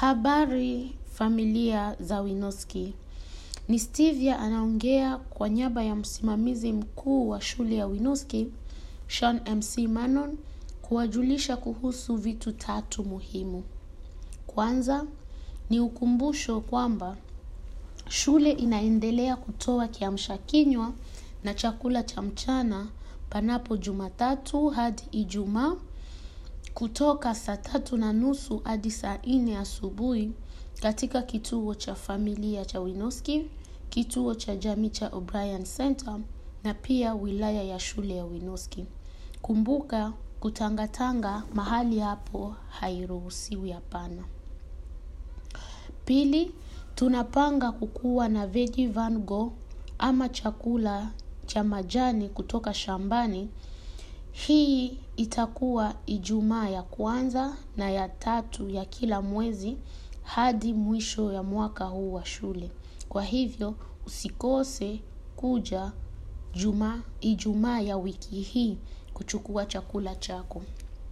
Habari familia za Winoski. Ni Stevia anaongea kwa niaba ya msimamizi mkuu wa shule ya Winoski, Sean MC Manon, kuwajulisha kuhusu vitu tatu muhimu. Kwanza, ni ukumbusho kwamba shule inaendelea kutoa kiamsha kinywa na chakula cha mchana panapo Jumatatu hadi Ijumaa kutoka saa tatu na nusu hadi saa nne asubuhi katika kituo cha familia cha Winoski, kituo cha jamii cha O'Brien Center na pia wilaya ya shule ya Winoski. Kumbuka kutangatanga mahali hapo hairuhusiwi hapana. Pili, tunapanga kukuwa na veggie van go ama chakula cha majani kutoka shambani. Hii itakuwa Ijumaa ya kwanza na ya tatu ya kila mwezi hadi mwisho ya mwaka huu wa shule. Kwa hivyo usikose kuja juma Ijumaa ya wiki hii kuchukua chakula chako.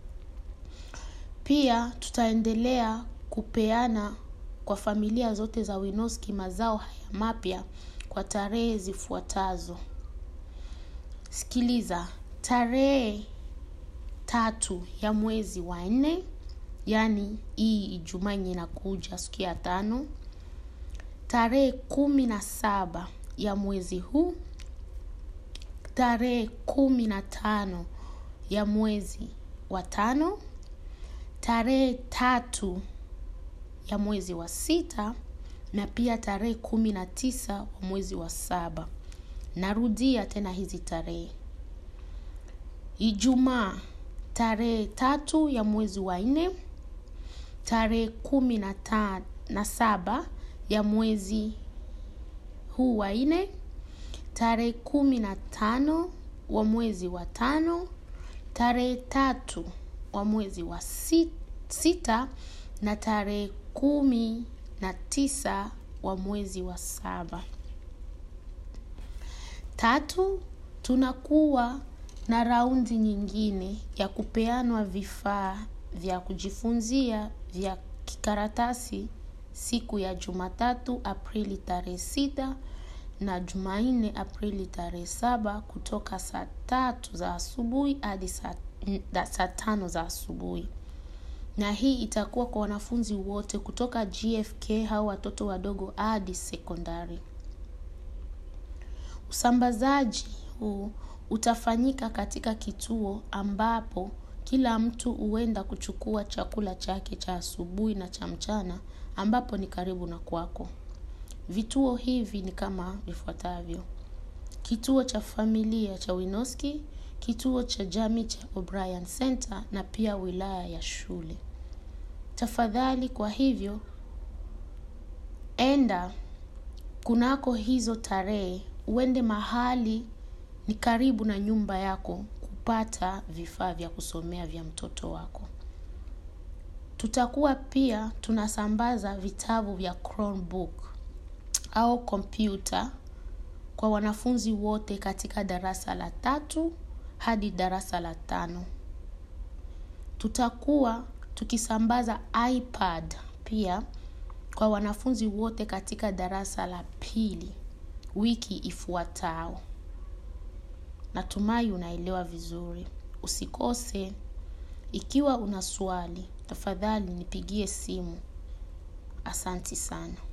Pia tutaendelea kupeana kwa familia zote za Winoski mazao haya mapya kwa tarehe zifuatazo. Sikiliza, tarehe tatu ya mwezi wa nne, yaani hii Ijumaa yenye inakuja siku ya tano. Tarehe kumi na saba ya mwezi huu, tarehe kumi na tano ya mwezi wa tano, tarehe tatu ya mwezi wa sita na pia tarehe kumi na tisa wa mwezi wa saba. Narudia tena hizi tarehe. Ijumaa tarehe tatu ya mwezi wa nne, tarehe kumi na ta na saba ya mwezi huu wa nne, tarehe kumi na tano wa mwezi wa tano, tarehe tatu wa mwezi wa si- sita na tarehe kumi na tisa wa mwezi wa saba. Tatu, tunakuwa na raundi nyingine ya kupeanwa vifaa vya kujifunzia vya kikaratasi siku ya Jumatatu Aprili tarehe sita na Jumanne Aprili tarehe saba kutoka saa tatu za asubuhi hadi saa da- saa tano za asubuhi. Na hii itakuwa kwa wanafunzi wote kutoka GFK au watoto wadogo hadi sekondari. Usambazaji huu utafanyika katika kituo ambapo kila mtu huenda kuchukua chakula chake cha asubuhi na cha mchana ambapo ni karibu na kwako. Vituo hivi ni kama vifuatavyo. Kituo cha familia cha Winoski, kituo cha jamii cha O'Brien Center na pia wilaya ya shule. Tafadhali kwa hivyo enda kunako hizo tarehe uende mahali ni karibu na nyumba yako kupata vifaa vya kusomea vya mtoto wako. Tutakuwa pia tunasambaza vitabu vya Chromebook au kompyuta kwa wanafunzi wote katika darasa la tatu hadi darasa la tano. Tutakuwa tukisambaza iPad pia kwa wanafunzi wote katika darasa la pili wiki ifuatao. Natumai unaelewa vizuri. Usikose ikiwa una swali, tafadhali nipigie simu. Asanti sana.